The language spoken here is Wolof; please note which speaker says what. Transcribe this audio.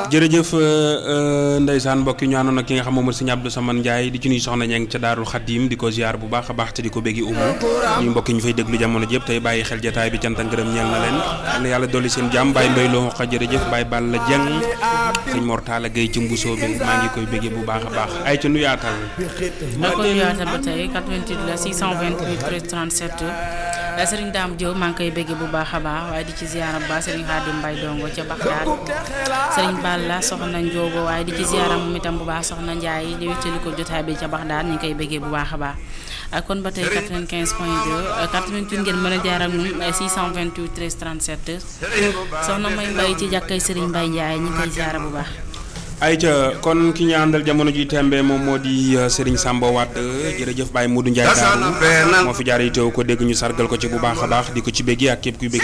Speaker 1: jërëjëf ndeysaan mbokk yi ñu àndoon ak ki nga xam moom mooy sëñ Abdou Samane Ndiaye di ci nuyu soxna ñeng ca Daarul Xadim di ko ziar bu baax a baax te di ko béggi umu ñu mbokk yi ñu fay déglu jamono jëpp tey bàyyi xel jataay bi cant ak ngërëm ñeel na leen yal na yàlla dolli seen jàmm Baye Mbaye loo xa jërëjëf Baye Balla Dieng sëñ Mor Talla Gueye ci mbusoo bi maa ngi koy béggee bu baax a baax ay ca nuyaatal
Speaker 2: da ko nuyaatal ba tey 88 la 628 13 37 Serigne Dame Diop maa ngi koy béggee bu baax a baax waaye di ci ziara bu baax Serigne Khadim Mbaye dongo ca Baxdaad Serigne Balla soxna Ndiobo waaye di ci ziara moom itam bu baax soxna Ndiaye di wéttali ko jotaay bi ca Baxdaad ñu ngi koy béggee bu baax a baax kon ba tey 95 point 2 88 ngeen mën a jaar ak ñun 628 13 37 soxna May Mbaye ci jàkkay Serigne Mbaye Ndiaye ñu ngi koy ziara bu baax
Speaker 1: ayca kon ki ñu àndal jamono ji tembe moom moo di Serigne Samba Wade jërëjëf Baye Modou Ndiaye Daaru moo fi jaar yi teew ko dégg ñu sargal ko ci bu baax a baax di ko ci béggee ak képp kuy béggee